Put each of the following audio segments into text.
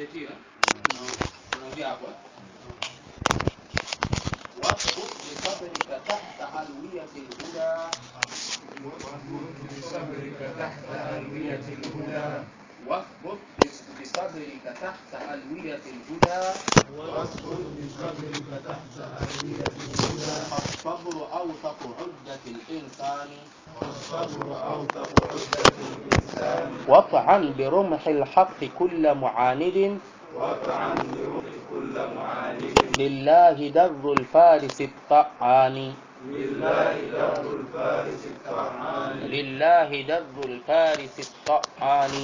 beti tunaanzia hapo واثبت بصبرك تحت ألوية الهدى بصبرك تحت ألوية الهدى واثبت بصبرك تحت ألوية الهدى واصبر بصبرك تحت ألوية الهدى الصبر أوثق عدة الإنسان والصبر أوثق عدة الإنسان واطعن برمح الحق كل معاند واطعن بروح كل معاند لله در الفارس الطعان لله در الفارس الطعان لله در الفارس الطعان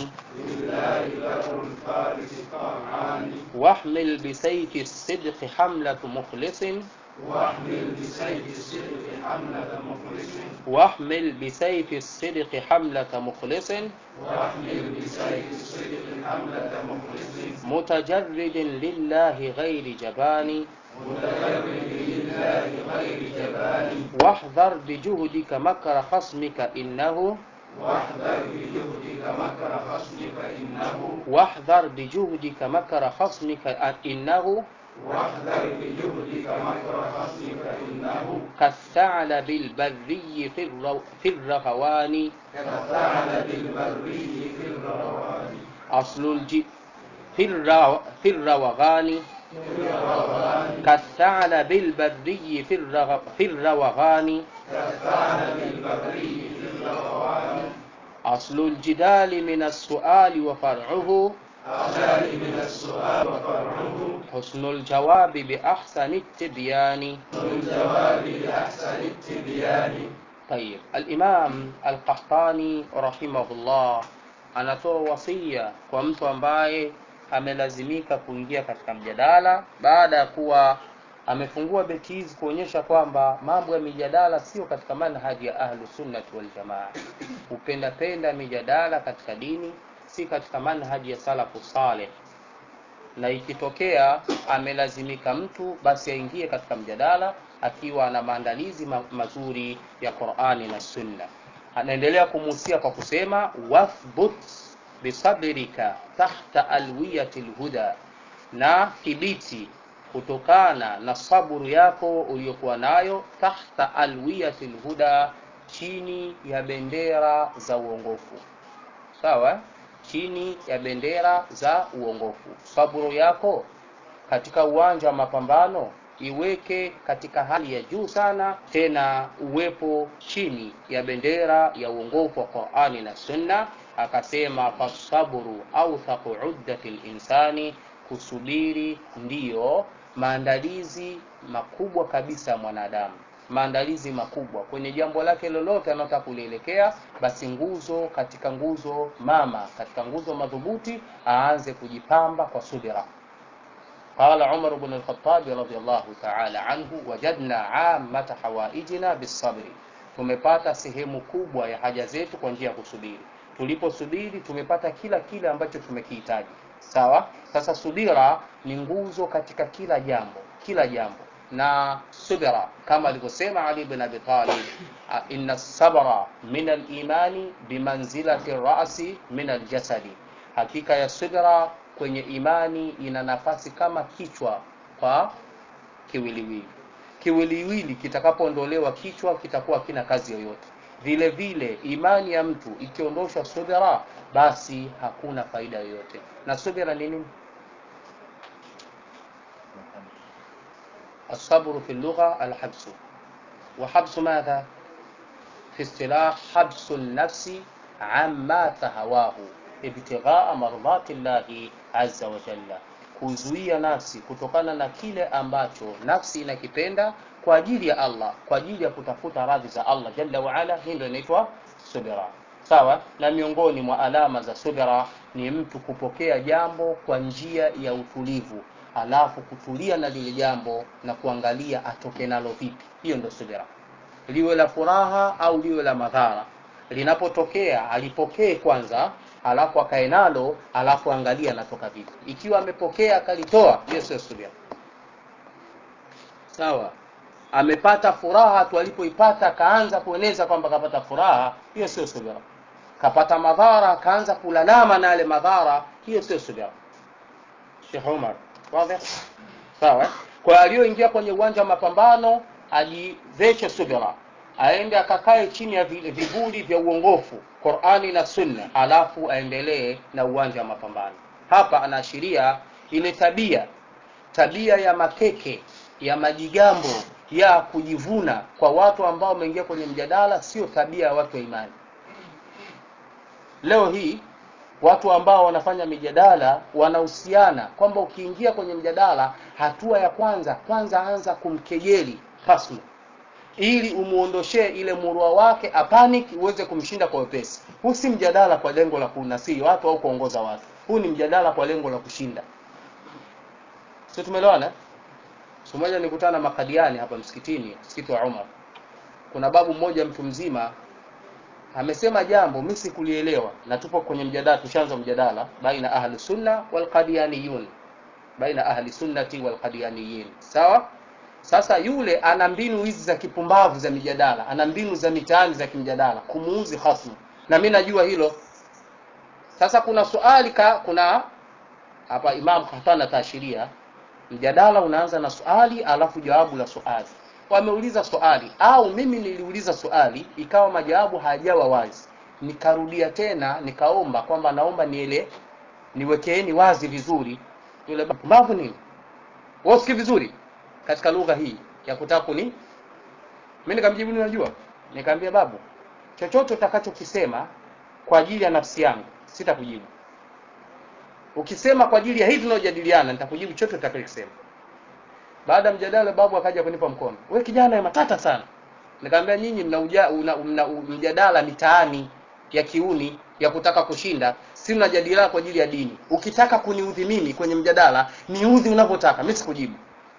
لله در الفارس الطعان واحمل بسيف الصدق حملة مخلص واحمل بسيف الصدق حملة مخلص واحمل بسيف الصدق حملة مخلص واحمل بسيف الصدق حملة مخلص متجرد لله غير جبان متجرد لله غير جبان واحذر بجهدك مكر خصمك إنه واحذر بجهدك مكر خصمك إنه واحذر بجهدك مكر خصمك إنه واحذر بجهدك مكر خصمك إنه كالثعلب البري في, الرو في الرهوان كالثعلب البري في الروان أصل الج في, الرو في الروغان في الروان كالثعلب البري في, الرغ في الروغان كالثعلب البري في الروان أصل الجدال من السؤال وفرعه أجال من السؤال وفرعه حسن الجواب بأحسن التبيان الجواب لأحسن التبيان طيب الإمام القحطاني رحمه الله anatoa wasia kwa mtu ambaye amelazimika kuingia katika mjadala baada ya kuwa amefungua beti hizi kuonyesha kwamba mambo ya mijadala sio katika manhaji ya ahlu sunnati wal jamaa kupendapenda mijadala katika dini si katika manhaji ya salafu saleh na ikitokea amelazimika mtu basi aingie katika mjadala akiwa na maandalizi ma mazuri ya Qur'ani na Sunna. Anaendelea kumuhusia kwa kusema wathbut bisabrika tahta alwiyati lhuda, na thibiti kutokana na saburu yako uliyokuwa nayo tahta alwiyati lhuda, chini ya bendera za uongofu. Sawa? chini ya bendera za uongofu. Saburu yako katika uwanja wa mapambano iweke katika hali ya juu sana, tena uwepo chini ya bendera ya uongofu wa Qur'ani na Sunna. Akasema fasabru authaqu uddati linsani, kusubiri ndiyo maandalizi makubwa kabisa ya mwanadamu maandalizi makubwa kwenye jambo lake lolote analotaka kulielekea, basi nguzo katika nguzo mama, katika nguzo madhubuti, aanze kujipamba kwa subira. Qala Umar ibn al-Khattab radhiyallahu ta'ala anhu, wajadna ammata hawaijina bisabri, tumepata sehemu kubwa ya haja zetu kwa njia ya kusubiri. Tuliposubiri tumepata kila kile ambacho tumekihitaji. Sawa. Sasa subira ni nguzo katika kila jambo, kila jambo na subira kama alivyosema Ali bin Abi Talib, inna sabra min al-imani bimanzilati rasi min al-jasadi, hakika ya subira kwenye imani ina nafasi kama kichwa kwa kiwiliwili. Kiwiliwili kitakapoondolewa kichwa kitakuwa kina kazi yoyote. Vile vile imani ya mtu ikiondoshwa subira, basi hakuna faida yoyote. Na subira ni nini? الصبر في اللغة الحبس وحبس ماذا في اصطلاح حبس النفس عما تهواه ابتغاء مرضات الله عز وجل kuzuia nafsi kutokana na kile ambacho nafsi inakipenda kwa ajili ya Allah kwa ajili ya kutafuta radhi za Allah jalla wa ala hii ndio inaitwa subira sawa na miongoni mwa alama za subira ni mtu kupokea jambo kwa njia ya utulivu alafu kutulia na lile jambo na kuangalia atoke nalo vipi. Hiyo ndio subira, liwe la furaha au liwe la madhara. Linapotokea alipokee kwanza, alafu akae nalo, alafu angalia anatoka vipi. Ikiwa amepokea akalitoa, hiyo sio subira. Sawa, amepata furaha tu, alipoipata akaanza kueneza kwamba kapata furaha, hiyo sio subira. Kapata madhara akaanza kulalama na yale madhara, hiyo sio subira. Sheikh Umar wazi sawa eh? kwa aliyoingia kwenye uwanja wa mapambano ajiveshe subira aende akakae chini ya vi- vivuli vya uongofu Qur'ani na Sunna alafu aendelee na uwanja wa mapambano hapa anaashiria ile tabia tabia ya makeke ya majigambo ya kujivuna kwa watu ambao wameingia kwenye mjadala sio tabia ya watu wa imani leo hii watu ambao wanafanya mijadala wanahusiana kwamba ukiingia kwenye mjadala hatua ya kwanza kwanza anza kumkejeli hasmu ili umuondoshee ile murua wake apanic uweze kumshinda kwa wepesi huu si mjadala kwa lengo la kunasiri watu au kuongoza watu huu ni mjadala kwa lengo la kushinda sio tumeelewana siku moja nikutana na makadiani hapa msikitini msikiti wa Umar kuna babu mmoja mtu mzima amesema jambo mimi sikulielewa na tupo kwenye mjadala tushaanza mjadala baina ahli sunna wal qadiyaniyun baina ahli sunnati wal qadiyaniyin sawa sasa yule ana mbinu hizi za kipumbavu za mijadala ana mbinu za mitaani za kimjadala kumuuzi khasmu na mimi najua hilo sasa kuna swali ka kuna hapa Imam Khatana taashiria mjadala unaanza na swali alafu jawabu la swali wameuliza swali au mimi niliuliza swali ikawa majawabu hayajawa wazi nikarudia tena nikaomba kwamba naomba niele niwekeeni wazi vizuri yule babu nini wasiki vizuri katika lugha hii ya kutaka kuni mimi nikamjibu ninajua nikamwambia babu chochote utakachokisema kwa ajili ya nafsi yangu sitakujibu ukisema kwa ajili ya hivi tunayojadiliana nitakujibu chochote utakachokisema baada ya mjadala babu akaja kunipa mkono wewe kijana ya matata sana nikamwambia nyinyi mna, uja, una, mna u- mjadala mitaani ya kiuni ya kutaka kushinda si mnajadiliana kwa ajili ya dini ukitaka kuniudhi mimi kwenye mjadala niudhi unavyotaka mimi sikujibu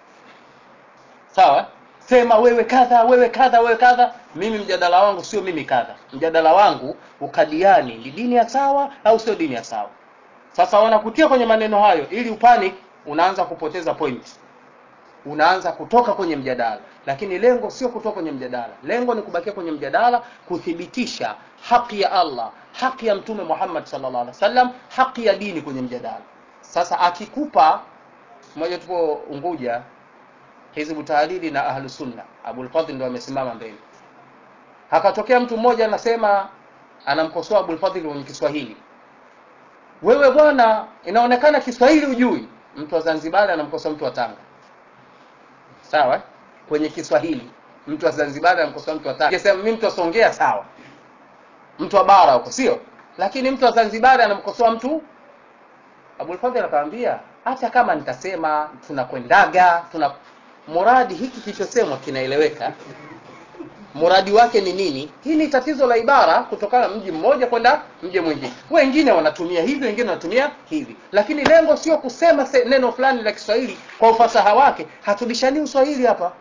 sawa sema wewe kadha wewe kadha wewe kadha mimi mjadala wangu sio mimi kadha mjadala wangu ukadiani ni dini ya sawa au sio dini ya sawa sasa wanakutia kwenye maneno hayo ili upanic unaanza kupoteza point unaanza kutoka kwenye mjadala lakini lengo sio kutoka kwenye mjadala lengo ni kubakia kwenye mjadala kuthibitisha haki ya Allah haki ya mtume Muhammad sallallahu alaihi wasallam haki ya dini kwenye mjadala sasa akikupa mmoja tupo Unguja Hizbu Tahlili na Ahlu Sunna Abul Fadhl ndo amesimama mbele akatokea mtu mmoja anasema anamkosoa Abul Fadhl kwenye Kiswahili wewe bwana inaonekana Kiswahili ujui mtu wa Zanzibar anamkosoa mtu wa Tanga sawa eh? kwenye Kiswahili mtu wa Zanzibar anamkosoa mtu wa Tanga Ningesema mimi mtu wa Songea sawa mtu wa bara huko sio lakini mtu wa Zanzibar anamkosoa mtu Abul Fadhl akamwambia hata kama nitasema tunakwendaga tuna muradi hiki kilichosemwa kinaeleweka muradi wake ni nini hii ni tatizo la ibara kutokana na mji mmoja kwenda mji mwingine wengine wanatumia hivi wengine wanatumia hivi lakini lengo sio kusema se, neno fulani la Kiswahili kwa ufasaha wake hatubishani uswahili hapa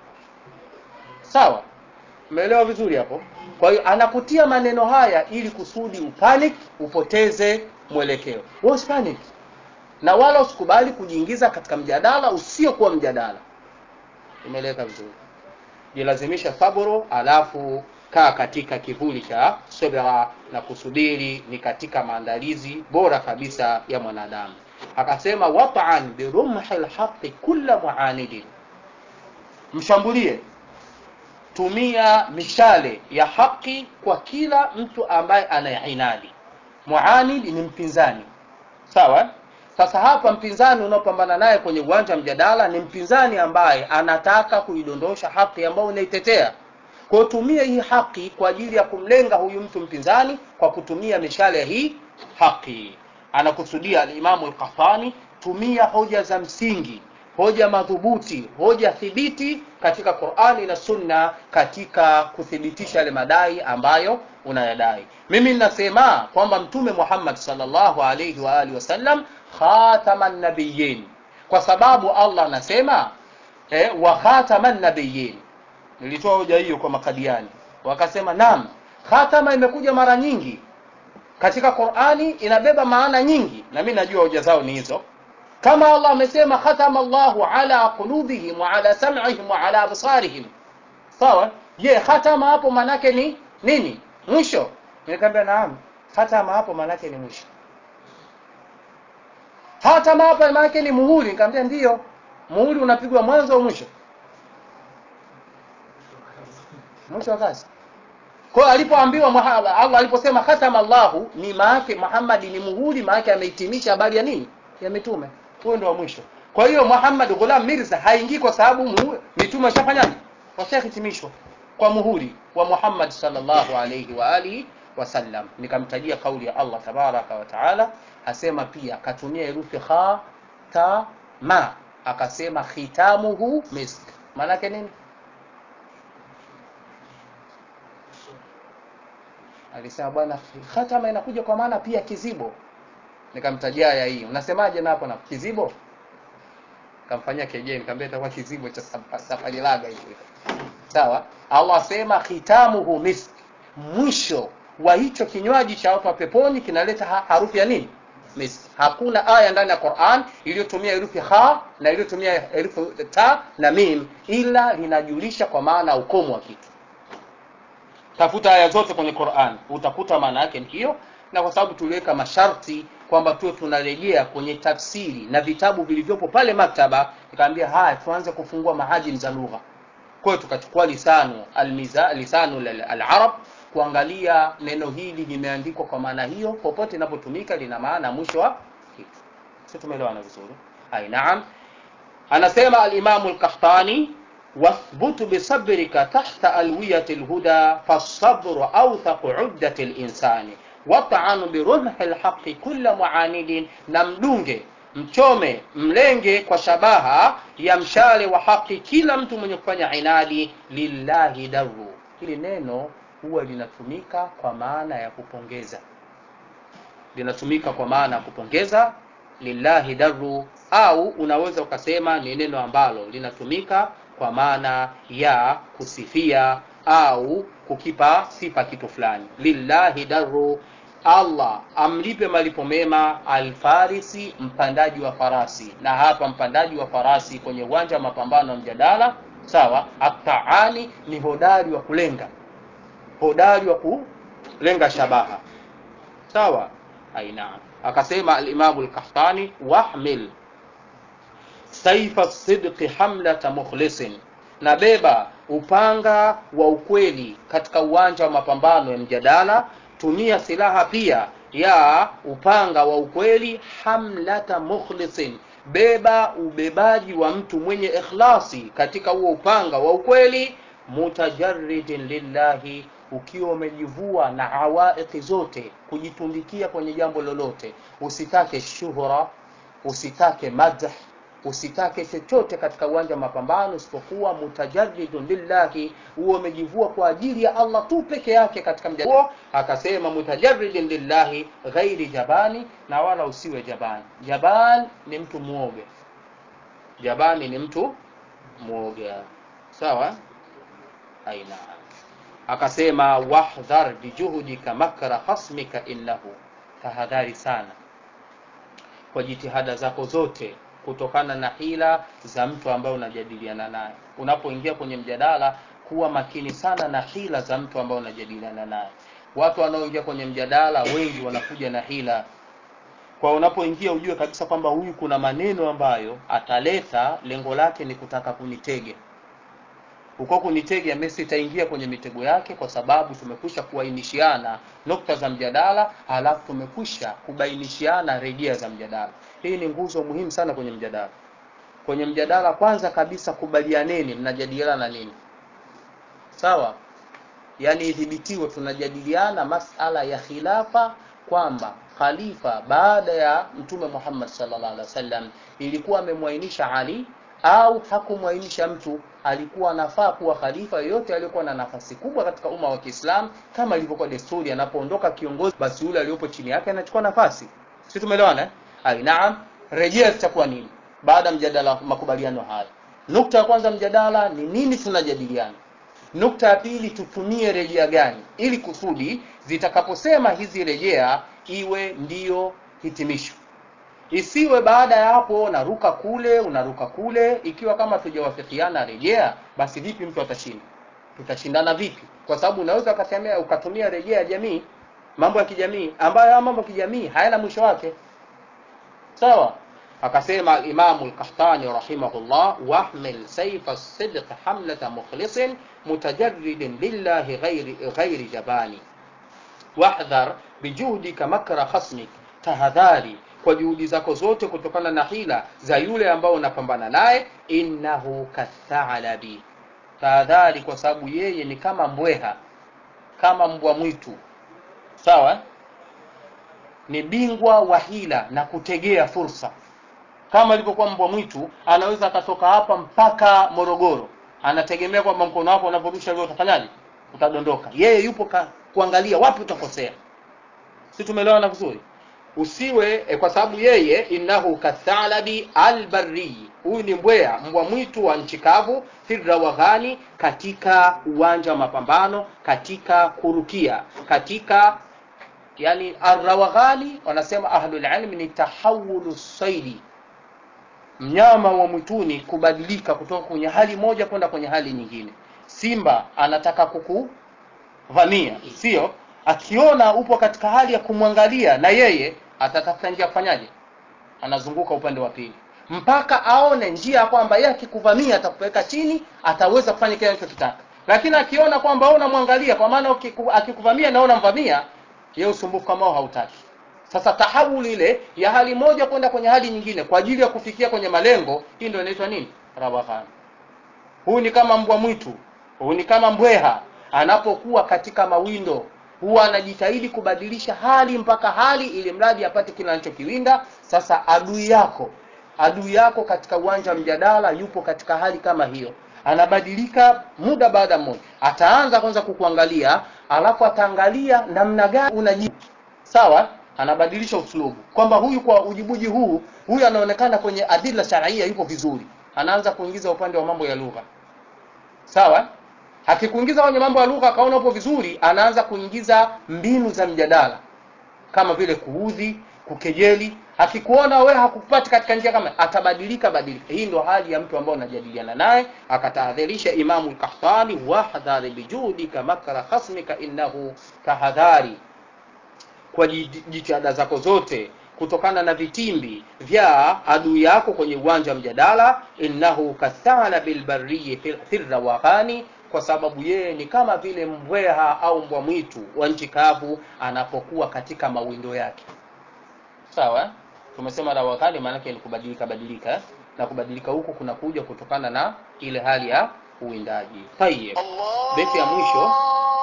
sawa umeelewa vizuri hapo kwa hiyo anakutia maneno haya ili kusudi upanic upoteze mwelekeo wewe usipanic na wala usikubali kujiingiza katika mjadala usiokuwa mjadala imeeleweka vizuri jilazimisha saburu alafu kaa katika kivuli cha subira na kusubiri ni katika maandalizi bora kabisa ya mwanadamu akasema wat'an birumhi lhaqi kulla muanidin mshambulie tumia mishale ya haki kwa kila mtu ambaye anainadi muanid ni mpinzani sawa sasa hapa mpinzani unaopambana naye kwenye uwanja wa mjadala ni mpinzani ambaye anataka kuidondosha haki ambayo unaitetea kwa hiyo tumia hii haki kwa ajili ya kumlenga huyu mtu mpinzani kwa kutumia mishale ya hii haki anakusudia alimamu al-Qahtani tumia hoja za msingi hoja madhubuti hoja thibiti katika Qur'ani na Sunna katika kuthibitisha yale madai ambayo unayadai mimi ninasema kwamba mtume Muhammad sallallahu alayhi wa alihi wasallam khataman nabiyyin kwa sababu Allah anasema eh, wa khataman nabiyyin nilitoa hoja hiyo kwa makadiani wakasema naam khatama imekuja mara nyingi katika Qur'ani inabeba maana nyingi na mimi najua hoja zao ni hizo kama Allah amesema khatama Allahu ala qulubihim wa ala sam'ihim wa ala absarihim sawa je khatama hapo manake ni nini mwisho nikamwambia naam khatama hapo manake ni mwisho hatama hapa maana yake ni muhuri nikamwambia ndio muhuri unapigwa mwanzo au mwisho mwisho wa kazi kwa hiyo alipoambiwa Muha- Allah aliposema khatama Allahu ni maake Muhammad ni muhuri maake amehitimisha habari ya nini ya mitume huo ndio wa mwisho kwa hiyo Muhammad Ghulam Mirza haingii kwa sababu mu- mitume washafanyaje washahitimishwa kwa muhuri wa Muhammad sallallahu alayhi wa alihi wasallam nikamtajia kauli ya Allah tabaraka wa taala asema pia akatumia herufi kha ta ma akasema khitamuhu misk maana yake nini alisema bwana khatama inakuja kwa maana pia kizibo nikamtajia aya hii unasemaje na hapo na kizibo kamfanyia kejeli nikamwambia itakuwa kizibo cha saf- safari laga hicho sawa Allah asema khitamuhu misk mwisho wa hicho kinywaji cha watu wa peponi kinaleta ha harufu ya nini misk hakuna aya ndani ya Qur'an iliyotumia herufi kha na iliyotumia herufi ta na mim ila linajulisha kwa maana ya ukomo wa kitu tafuta aya zote kwenye Qur'an utakuta maana yake ni hiyo na kwa sababu tuliweka masharti kwamba tuwe tunarejea kwenye tafsiri na vitabu vilivyopo pale maktaba nikamwambia haya tuanze kufungua mahajim za lugha kwa hiyo tukachukua lisanu almiza lisanu al- al-arab kuangalia neno hili limeandikwa kwa maana hiyo popote inapotumika lina maana mwisho wa kitu sio tumeelewana vizuri ai naam anasema al-Imam al-Qahtani wathbutu bisabrika tahta alwiyati alhuda fasabru awthaqu uddati alinsani wat'anu birumhi alhaqi kulla mu'anidin na mdunge mchome mlenge kwa shabaha ya mshale wa haki kila mtu mwenye kufanya inadi lillahi daru hili neno huwa linatumika kwa maana ya kupongeza linatumika kwa maana ya kupongeza lillahi daru au unaweza ukasema ni neno ambalo linatumika kwa maana ya kusifia au kukipa sifa kitu fulani lillahi daru allah amlipe malipo mema alfarisi mpandaji wa farasi na hapa mpandaji wa farasi kwenye uwanja wa mapambano ya mjadala sawa ataani ni hodari wa kulenga hodari wa kulenga shabaha sawa aina akasema alimamu lkahtani wahmil saifa sidqi hamlata mukhlisin na beba upanga wa ukweli katika uwanja wa mapambano ya mjadala tumia silaha pia ya upanga wa ukweli hamlata mukhlisin beba ubebaji wa mtu mwenye ikhlasi katika huo upanga wa ukweli mutajarridin lillahi ukiwa umejivua na awaiki zote kujitundikia kwenye jambo lolote usitake shuhura usitake madh usitake chochote katika uwanja wa mapambano isipokuwa mutajarridun lillahi huo umejivua kwa ajili ya Allah tu peke yake katika mjadala akasema mutajarridin lillahi ghairi jabani na wala usiwe jabani jaban ni mtu muoga jabani ni mtu muoga sawa aina akasema wahdhar bijuhudika makra khasmika innahu tahadhari sana kwa jitihada zako zote kutokana na hila za mtu ambaye unajadiliana naye unapoingia kwenye mjadala kuwa makini sana na hila za mtu ambaye unajadiliana naye watu wanaoingia kwenye mjadala wengi wanakuja na hila kwa unapoingia ujue kabisa kwamba huyu kuna maneno ambayo ataleta lengo lake ni kutaka kunitege uko kunitega mimi sitaingia kwenye mitego yake kwa sababu tumekwisha kuainishiana nukta za mjadala halafu tumekwisha kubainishiana rejea za mjadala hii ni nguzo muhimu sana kwenye mjadala kwenye mjadala kwanza kabisa kubalianeni mnajadiliana nini sawa yaani idhibitiwe tunajadiliana masala ya khilafa kwamba khalifa baada ya mtume Muhammad sallallahu alaihi wasallam ilikuwa amemwainisha Ali au hakumwainisha mtu alikuwa anafaa kuwa khalifa yoyote aliyokuwa na nafasi kubwa katika umma wa Kiislamu kama ilivyokuwa desturi anapoondoka kiongozi basi yule aliyopo chini yake anachukua nafasi si tumeelewana ai naam rejea zitakuwa nini baada ya mjadala makubaliano haya nukta ya kwanza mjadala ni nini tunajadiliana nukta ya pili tutumie rejea gani ili kusudi zitakaposema hizi rejea iwe ndiyo hitimisho isiwe baada ya hapo unaruka kule unaruka kule ikiwa kama tujawafikiana rejea basi vipi mtu atashinda tutashindana vipi kwa sababu unaweza ukatumia ukatumia rejea ya jamii mambo ya kijamii ambayo haya mambo ya kijamii hayana mwisho wake sawa akasema Imamu Lkahtani rahimahullah, wahmil saifa sidq hamlata mukhlisin mutajarridin lillahi ghairi, ghairi jabani wahdhar bijuhdika makra khasmik, tahadhari kwa juhudi zako zote kutokana na hila za yule ambao unapambana naye. Innahu kathalabi, tahadhari kwa sababu yeye ni kama mbweha, kama mbwa mwitu, sawa ni bingwa wa hila na kutegea fursa kama ilivyokuwa mbwa mwitu anaweza akatoka hapa mpaka Morogoro, anategemea kwamba mkono wako unaporusha leo utafanyaje? Utadondoka. Yeye yupo ka, kuangalia wapi utakosea. Si tumeelewana vizuri? Usiwe eh, kwa sababu yeye innahu kathalabi albarri, huyu ni mbwea mbwa mwitu wa nchi kavu, firrawaghani, katika uwanja wa mapambano, katika kurukia, katika yani arrawaghani, wanasema ahlul ilm ni tahawulu saidi mnyama wa mwituni kubadilika kutoka kwenye hali moja kwenda kwenye hali nyingine. Simba anataka kukuvamia, sio? Akiona upo katika hali ya kumwangalia, na yeye atatafuta njia kufanyaje? Anazunguka upande wa pili mpaka aone njia ya kwamba yeye akikuvamia atakupeleka chini, ataweza kufanya kile anachokitaka. Lakini akiona kwamba wewe unamwangalia, kwa maana ukiku- akikuvamia na wewe unamvamia, yeye usumbufu kama huo hautaki. Sasa tahawul ile ya hali moja kwenda kwenye hali nyingine kwa ajili ya kufikia kwenye malengo, hii ndio inaitwa nini? Rawaghan. Huyu ni kama mbwa mwitu, huyu ni kama mbweha, anapokuwa katika mawindo huwa anajitahidi kubadilisha hali mpaka hali, ili mradi apate kile anachokiwinda. Sasa adui yako, adui yako katika uwanja wa mjadala yupo katika hali kama hiyo, anabadilika muda baada moja. Ataanza kwanza kukuangalia, alafu ataangalia namna gani unajibu, sawa anabadilisha uslubu kwamba huyu kwa ujibuji huu huyu anaonekana kwenye adila sharia yupo vizuri, anaanza kuingiza upande wa mambo ya lugha sawa. Akikuingiza kwenye mambo ya lugha akaona upo vizuri, anaanza kuingiza mbinu za mjadala kama vile kuudhi, kukejeli. Akikuona wewe hakupati katika njia kama, atabadilika badilika. Hii ndio hali ya mtu ambaye unajadiliana naye. Akatahadharisha Imamu al-Qahtani, wahdhari bijudika makra khasmika innahu tahadhari kwa jitihada zako zote kutokana na vitimbi vya adui yako kwenye uwanja wa mjadala. innahu kathala bilbarriyi firrawaghani, kwa sababu yeye ni kama vile mbweha au mbwa mwitu wa nchi kavu anapokuwa katika mawindo yake. Sawa, tumesema rawaghani maana yake ni kubadilika badilika, eh? na kubadilika huku kunakuja kutokana na ile hali ya uwindaji. Tayeb, beti ya mwisho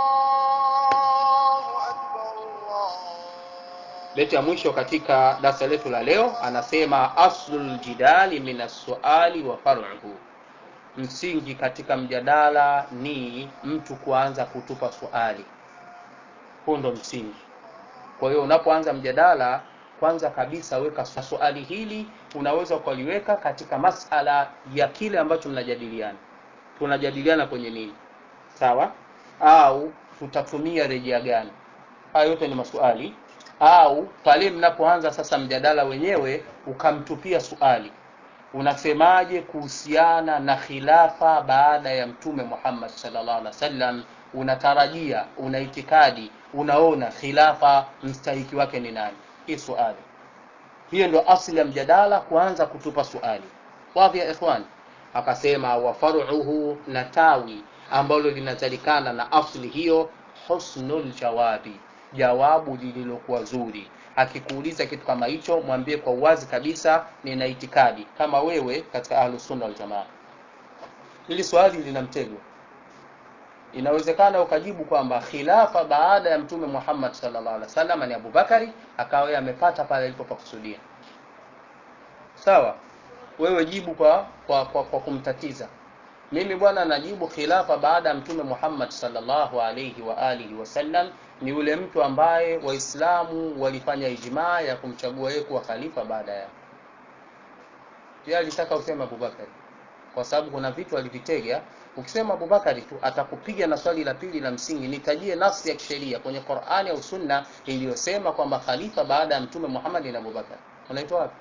beti ya mwisho katika darasa letu la leo anasema, aslul jidali min assuali wa far'uhu, msingi katika mjadala ni mtu kuanza kutupa swali. Huu ndo msingi. Kwa hiyo unapoanza mjadala, kwanza kabisa weka swali hili, unaweza ukaliweka katika masala ya kile ambacho mnajadiliana. Tunajadiliana kwenye nini? Sawa, au tutatumia rejea gani? Haya yote ni maswali au pale mnapoanza sasa mjadala wenyewe ukamtupia swali, unasemaje kuhusiana na khilafa baada ya Mtume Muhammad sallallahu alaihi wasallam? Unatarajia, una itikadi, unaona khilafa mstahiki wake ni nani? Hii swali hiyo ndio asili ya mjadala, kuanza kutupa swali. Wadhi ya ikhwan, akasema wa faruhu, na tawi ambalo linazalikana na asli hiyo, husnul jawabi jawabu lililokuwa zuri. Akikuuliza kitu kama hicho, mwambie kwa uwazi kabisa, nina itikadi kama wewe katika Ahlus Sunna wal Jamaa. Hili swali lina mtego. Inawezekana ukajibu kwamba khilafa baada ya Mtume Muhammad sallallahu alaihi wasallam ni Abubakari, akawa yeye amepata pale alipopakusudia. Sawa, wewe jibu kwa kwa, kwa, kwa kumtatiza. Mimi bwana najibu khilafa baada ya Mtume Muhammad sallallahu alaihi wa alihi wasallam ni yule mtu ambaye Waislamu walifanya ijmaa ya kumchagua yeye kuwa khalifa baada ya yeye. Alitaka useme Abubakari kwa sababu kuna vitu alivitega. Ukisema Abubakari tu atakupiga na swali la pili la msingi, nitajie nafsi ya kisheria kwenye Qur'ani au Sunna iliyosema kwamba khalifa baada ya Mtume Muhammad ni Abubakar. Unaitoa wapi?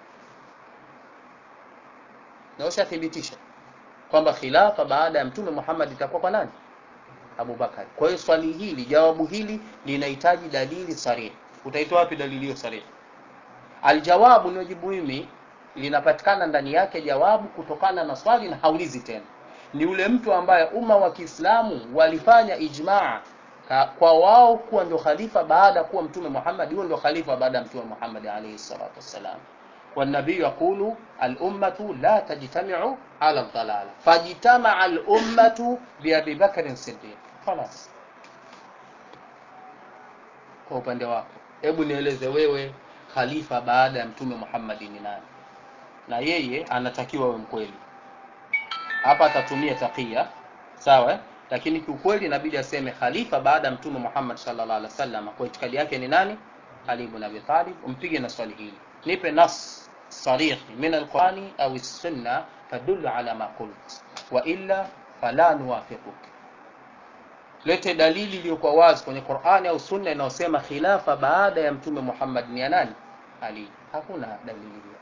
Na ushathibitisha kwamba khilafa baada ya Mtume Muhammad itakuwa kwa nani? Abubakar. Kwa hiyo swali hili, jawabu hili linahitaji dalili sarihi. Utaitoa wapi dalili hiyo sarihi? Aljawabu niojibu mimi linapatikana ndani yake jawabu kutokana na swali na haulizi tena ni yule mtu ambaye umma wa kiislamu walifanya ijmaa ka- kwa wao kuwa ndio khalifa baada ya kuwa mtume muhammad huyo ndio khalifa baada ya mtume muhammad alaihi salatu wassalam والنبي يقول الأمة لا تجتمع على الضلالة فاجتمع الأمة بأبي بكر الصديق خلاص kwa upande wako hebu nieleze wewe khalifa baada ya mtume Muhammad ni nani na yeye anatakiwa awe mkweli hapa atatumia takia sawa eh? lakini kiukweli inabidi aseme khalifa baada ya mtume Muhammad sallallahu alaihi wasallam kwa itikadi yake ni nani Ali ibn Abi Talib umpige na swali hili nipe nas صريح من القرآن أو السنة تدل على ما قلت وإلا فلا نوافقك lete dalili iliyokuwa wazi kwenye Qur'ani au Sunna inayosema khilafa baada ya mtume Muhammad ni ya nani? Ali. Hakuna dalili hiyo.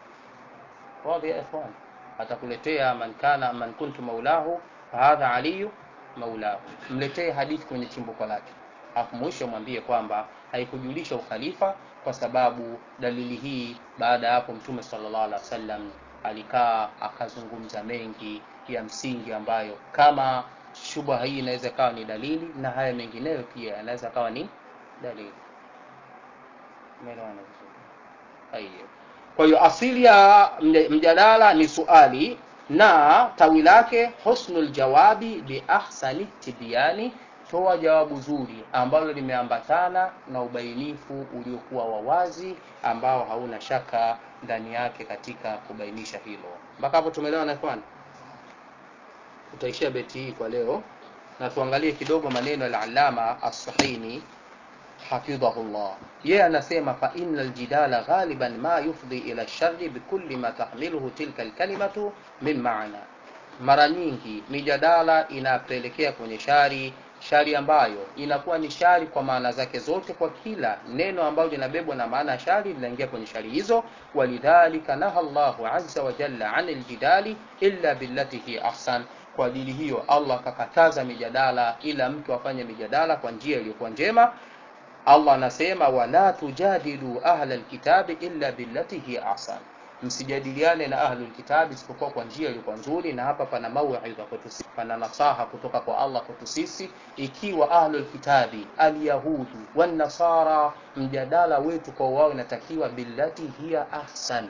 Wazi ya ikhwan. Atakuletea man kana man kuntu maulahu fahadha aliyu maulahu. Mletee hadithi kwenye chimbuko lake. Hapo mwisho mwambie kwamba haikujulisha ukhalifa kwa sababu dalili hii baada ya hapo mtume sallallahu alaihi wasallam alikaa akazungumza mengi ya msingi ambayo kama shubha hii inaweza kawa ni dalili na haya mengineyo pia yanaweza kawa ni dalili umeelewana vizuri Haya. kwa hiyo asili ya mja- mjadala ni suali na tawi lake husnul jawabi bi ahsani tibyani toa jawabu zuri ambalo limeambatana na ubainifu uliokuwa wa wazi ambao hauna shaka ndani yake katika kubainisha hilo mpaka hapo tumeelewana ikhwan tutaishia beti hii kwa leo na tuangalie kidogo maneno ya alama as-sahini hafidhahullah yeye anasema fa innal jidala ghaliban ma yufdi ila sharri bikulli ma tahmiluhu tilka alkalimatu min maana mara nyingi mijadala inapelekea kwenye shari shari ambayo inakuwa ni shari kwa maana zake zote kwa kila neno ambalo linabebwa na maana ya shari linaingia kwenye shari hizo walidhalika naha llahu azza wa jalla anil jidali illa billati hi ahsan kwa ajili hiyo allah akakataza mijadala ila mtu afanye mijadala kwa njia iliyokuwa njema allah anasema wala tujadilu ahla lkitabi illa billati hi ahsan msijadiliane na ahlul kitabi isipokuwa kwa njia iliyokuwa nzuri na hapa pana mauidha kwetu sisi pana nasaha kutoka kwa allah kwetu sisi ikiwa ahlul kitabi alyahudu wanasara mjadala wetu kwa wao inatakiwa billati hiya ahsan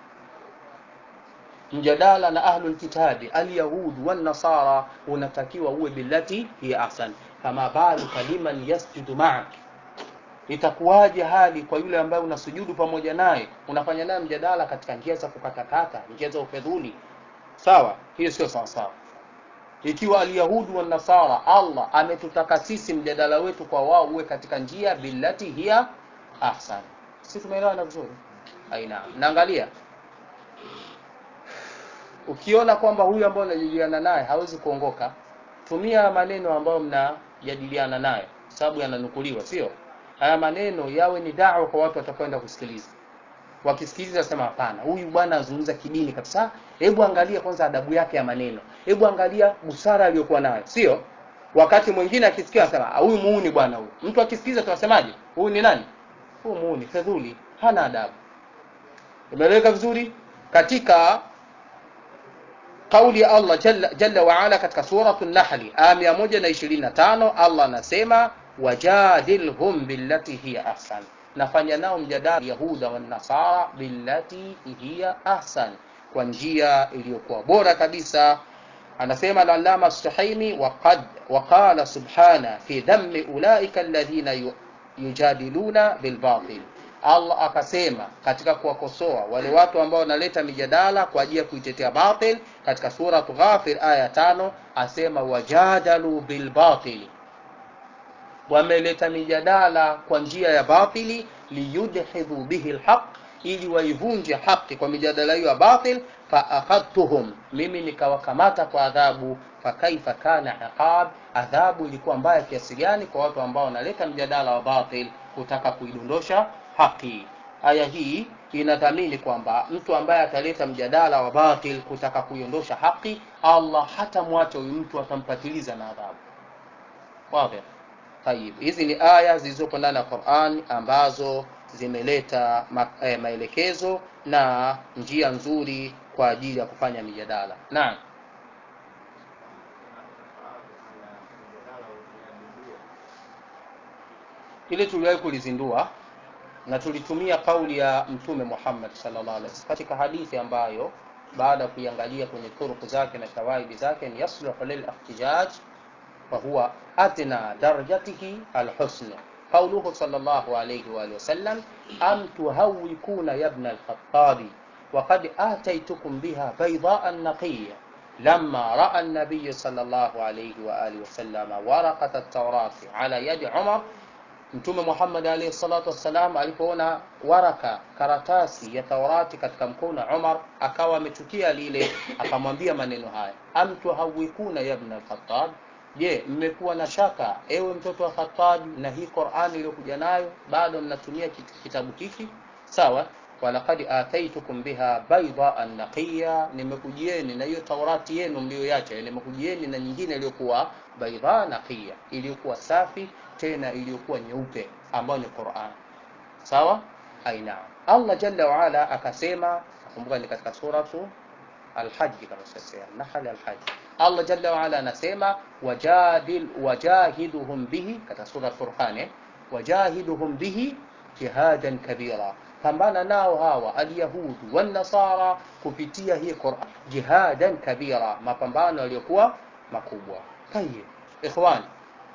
mjadala na ahlul kitabi alyahud wanasara unatakiwa uwe billati hiya ahsan fama baluka liman yasjudu ma'ak itakuwaje hali kwa yule ambaye unasujudu pamoja naye unafanya naye mjadala katika njia za kukatakata njia za ufedhuli sawa hiyo sio sawa sawa ikiwa alyahudu wanasara allah ametutaka sisi mjadala wetu kwa wao uwe katika njia billati hiya ahsan si tumeelewana vizuri aina naangalia ukiona kwamba huyu ambaye unajadiliana naye hawezi kuongoka tumia maneno ambayo mnajadiliana naye sababu yananukuliwa sio haya maneno yawe ni dawa kwa watu watakwenda kusikiliza wakisikiliza sema hapana huyu bwana anazungumza kidini kabisa hebu angalia kwanza adabu yake ya maneno hebu angalia busara aliyokuwa nayo sio wakati mwingine akisikia anasema "Ah, huyu muuni bwana huyu mtu akisikiliza tunasemaje huyu ni nani huyu muuni fedhuli hana adabu imeeleweka vizuri katika kauli ya Allah jalla, jalla wa ala katika suratu Nahli aya 125 Allah anasema wajadilhum billati hiya ahsan, nafanya nao mjadala Yahuda wa Nasara billati hiya ahsan, kwa njia iliyokuwa bora kabisa. Anasema al-Allama As-Suhaimi waqad waqala subhana fi dhammi ulaika alladhina yu- yujadiluna bilbatil Allah akasema katika kuwakosoa wale watu ambao wanaleta mijadala kwa ajili ya kuitetea batil katika suratu Ghafir aya tano asema wajadalu bilbatili wameleta mijadala kwa njia ya batili liyudhidhu bihi lhaq ili waivunje haki kwa mijadala hiyo ya batil faakhadtuhum mimi nikawakamata kwa adhabu fakaifa kana iqab adhabu ilikuwa mbaya kiasi gani kwa watu ambao wanaleta mjadala wa batil kutaka kuidondosha haki aya hii inadhamini kwamba mtu ambaye ataleta mjadala wa batil kutaka kuiondosha haki allah hata mwacha huyu mtu atampatiliza na adhabu wazi Tayib, hizi ni aya zilizopo ndani ya Qur'an ambazo zimeleta ma, eh, maelekezo na njia nzuri kwa ajili ya kufanya mijadala naam ili tuliwahi kulizindua na tulitumia kauli ya mtume Muhammad sallallahu alaihi wasallam katika hadithi ambayo baada ya kuiangalia kwenye turuku zake na shawaidi zake ni yasluhu lil ihtijaj fa huwa adna darajatihi alhusn قوله صلى الله عليه وآله وسلم أم تهوكون يا ابن الخطاب وقد آتيتكم بها بيضاء نقية لما رأى النبي صلى الله عليه وآله وسلم ورقة التوراة على يد عمر Mtume Muhammad alayhi salatu wassalam alipoona waraka karatasi ya Taurati katika mkono wa Umar akawa amechukia lile, akamwambia maneno haya, am tuhawikuna ya ibn al-Khattab, je, mmekuwa na shaka ewe mtoto wa Khattab na hii Qur'ani iliyokuja nayo bado mnatumia kitabu hiki? Sawa, walaqad ataitukum biha baydaan naqiya, nimekujieni na hiyo Taurati yenu mlioiacha, nimekujieni na nyingine iliyokuwa baydha naqiya, iliyokuwa safi tena iliyokuwa nyeupe ambayo ni Qur'an. Sawa? Aina. Allah Jalla wa Ala akasema, nakumbuka ni katika suratu Al-Hajj kama sasa, Nahl Al-Hajj. Allah Jalla wa Ala anasema wajadil wajahiduhum bihi katika sura Furqan, eh? wajahiduhum bihi jihadan kabira, pambana nao hawa alyahudu wan nasara kupitia hii Qur'an, jihadan kabira, mapambano yaliyokuwa makubwa. Tayeb, ikhwani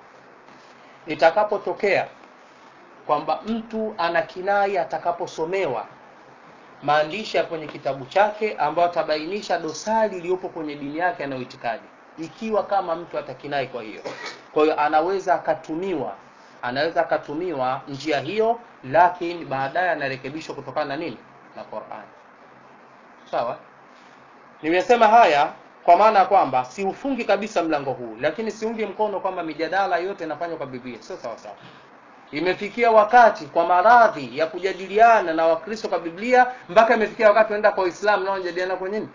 itakapotokea kwamba mtu ana kinai atakaposomewa maandishi ya kwenye kitabu chake ambayo atabainisha dosari iliyopo kwenye dini yake anayoitikadi, ikiwa kama mtu atakinai kwa hiyo, kwa hiyo anaweza akatumiwa anaweza akatumiwa njia hiyo, lakini baadaye anarekebishwa kutokana na nini? Na Qur'an. Sawa, nimesema haya kwa maana ya kwamba siufungi kabisa mlango huu, lakini siungi mkono kwamba mijadala yote inafanywa kwa Biblia, sio sawa sawa. Imefikia wakati kwa maradhi ya kujadiliana na Wakristo kwa Biblia, mpaka imefikia wakati wanaenda kwa Uislamu nao wanajadiliana kwa nini?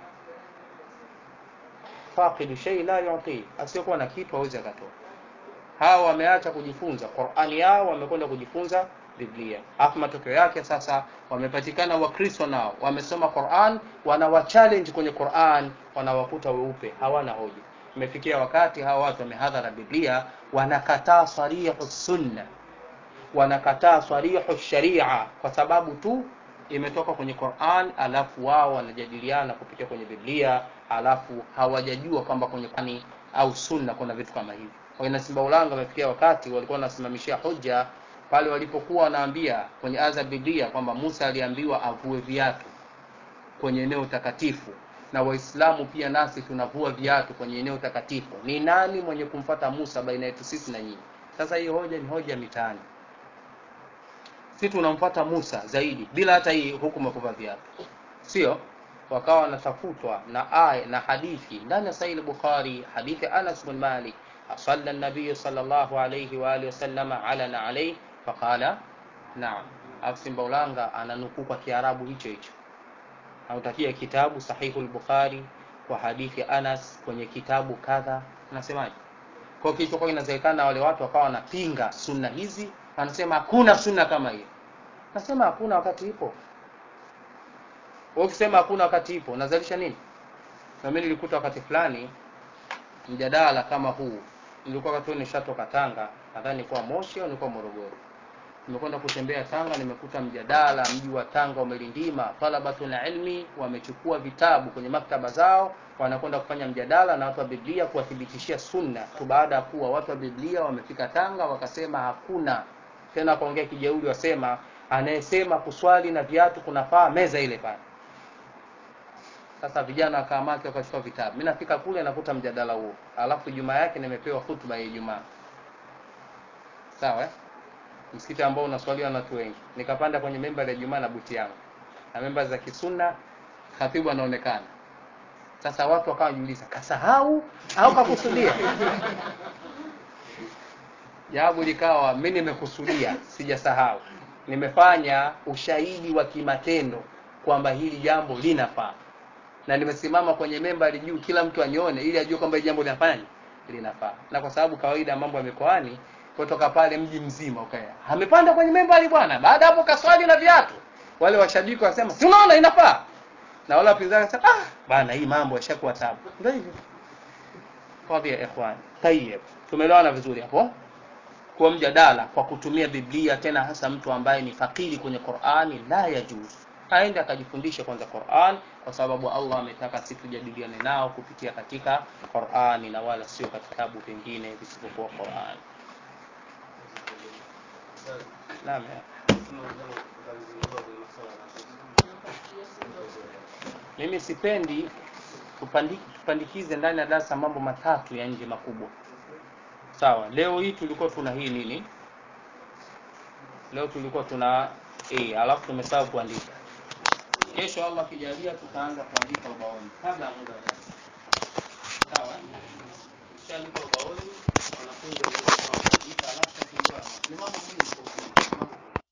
Faqidu shay la yuti, asiyokuwa na kitu hawezi akatoa. Hawa wameacha kujifunza Qur'ani yao, wamekwenda kujifunza Biblia. Alafu matokeo yake sasa wamepatikana Wakristo nao wamesoma Qur'an, wanawa challenge kwenye Qur'an, wanawakuta weupe, hawana hoja. Imefikia wakati hawa watu wamehadhara Biblia, wanakataa sarihu sunna, wanakataa sarihu sharia kwa sababu tu imetoka kwenye Qur'an, alafu wao wanajadiliana kupitia kwenye Biblia, alafu hawajajua kwamba kwenye Qur'ani au sunna kuna vitu kama hivi. Kwa hiyo Simba Ulanga wamefikia wakati walikuwa wanasimamishia hoja pale walipokuwa wanaambia kwenye aya za Biblia kwamba Musa aliambiwa avue viatu kwenye eneo takatifu, na Waislamu pia nasi tunavua viatu kwenye eneo takatifu. Ni nani mwenye kumfata Musa baina yetu sisi na nyinyi? Sasa hii hoja ni hoja mitaani, si tunamfuata Musa zaidi bila hata hii hukumu ya kuvaa viatu, sio? Wakawa wanatafutwa na aya na hadithi ndani ya Sahih Bukhari, hadithi Anas bin Malik صلى النبي صلى الله عليه وآله وسلم علنا عليه faqala naam. Alafu Simba Ulanga ananukuu kwa Kiarabu hicho hicho, anautakia kitabu Sahihu al-Bukhari kwa hadithi ya Anas kwenye kitabu kadha, anasemaje? Kwa hiyo kilichokuwa kinawezekana, wale watu wakawa wanapinga sunna hizi, anasema hakuna sunna kama hiyo. Nasema hakuna wakati ipo. Wewe ukisema hakuna wakati ipo, unazalisha nini? Na mimi nilikuta wakati fulani mjadala kama huu nilikuwa wakati nishatoka Tanga, nadhani nilikuwa Moshi au nilikuwa Morogoro. Nimekwenda kutembea Tanga, nimekuta mjadala, mji wa Tanga umelindima, talabatul ilmi wamechukua vitabu kwenye maktaba zao, wanakwenda kufanya mjadala na watu wa Biblia kuwathibitishia sunna tu, baada ya kuwa watu wa Biblia wamefika Tanga wakasema hakuna tena. Kaongea kijeuri, wasema anayesema kuswali na viatu kunafaa meza ile pale. Sasa vijana wakamaki wakachukua vitabu. Mimi nafika kule nakuta mjadala huo. Alafu Ijumaa yake nimepewa hutuba ya Ijumaa. Sawa eh? Msikiti ambao unaswaliwa na watu wengi. Nikapanda kwenye memba ya Ijumaa na buti yangu. Na memba za kisunna khatibu anaonekana. Sasa watu wakawa wanajiuliza, kasahau au kakusudia? Jawabu likawa mimi nimekusudia, sijasahau. Nimefanya ushahidi wa kimatendo kwamba hili jambo linafaa na nimesimama kwenye membari juu, kila mtu anione, ili ajue kwamba hili jambo linafanya linafaa. Na kwa sababu kawaida mambo ya mikoani kutoka pale mji mzima ukaya amepanda kwenye membari bwana baada hapo kaswali na viatu wale washabiki wasema si unaona inafaa na wale wapinzani wasema ah bana hii mambo yashakuwa tabu ndio hivyo fadhi ya ikhwan tayyib tumeelewana vizuri hapo kwa mjadala kwa kutumia biblia tena hasa mtu ambaye ni fakiri kwenye qurani la yajuzu aende akajifundishe kwanza quran kwa sababu allah ametaka si tujadiliane nao kupitia katika qurani na wala sio katika vitabu vingine visivyokuwa qurani naam ya. mimi sipendi tupandi, tupandikize ndani ya darasa mambo matatu ya nje makubwa sawa leo hii tulikuwa tuna hii nini leo tulikuwa tuna a alafu tumesahau kuandika kesho allah akijalia tutaanza kuandika ubaoni kabla ya muda wa darasa. sawa kishaandika ubaoni wanafunzi waweze kuandika alafu tutafungiwa ni mambo muhimu